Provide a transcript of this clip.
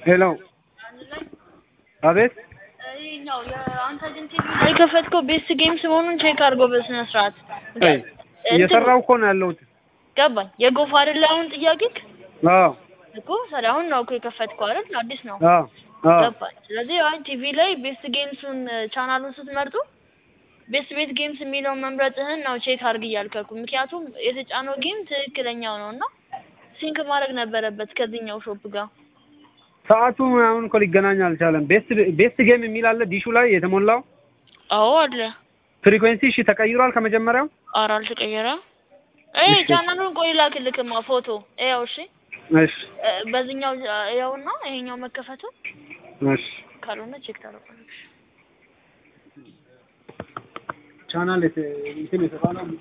ሄሎ አቤት ይኸኛው የአንተ ግን ቲቪ ላይ የከፈትከው ቤስት ጌምስ መሆኑን ቼክ አድርጎ በስነ ስርዓት አይ እየሰራው እኮ ነው ያለሁት ገባኝ። የጎፋ አይደለ አሁን ጥያቄክ አዎ እኮ ታዲያ አሁን ነው እኮ የከፈትከው አይደል? አዲስ ነው አዎ አዎ ገባኝ። ስለዚህ አሁን ቲቪ ላይ ቤስት ጌምሱን ቻናሉን ስትመርጡ ቤስት ቤት ጌምስ የሚለውን መምረጥህን ነው ቼክ አድርግ እያልከኩ። ምክንያቱም የተጫነው ጌም ትክክለኛው ነው እና ሲንክ ማድረግ ነበረበት ከዚህኛው ሾፕ ጋር። ሰዓቱ ምናምን እኮ ሊገናኝ አልቻለም። ቤስት ቤስት ጌም የሚል አለ ዲሹ ላይ የተሞላው አዎ አለ። ፍሪኩዌንሲ እሺ ተቀይሯል ከመጀመሪያው ኧረ አልተቀየረም። እይ እሺ። ቻናሉን ቆይ ላክልክማ ፎቶ ያው እሺ እሺ እ፣ በዚህኛው ያውና ይሄኛው መከፈቱ እሺ ካልሆነ ቼክ ታደርጋለች። ቻናል እንትን የተባለው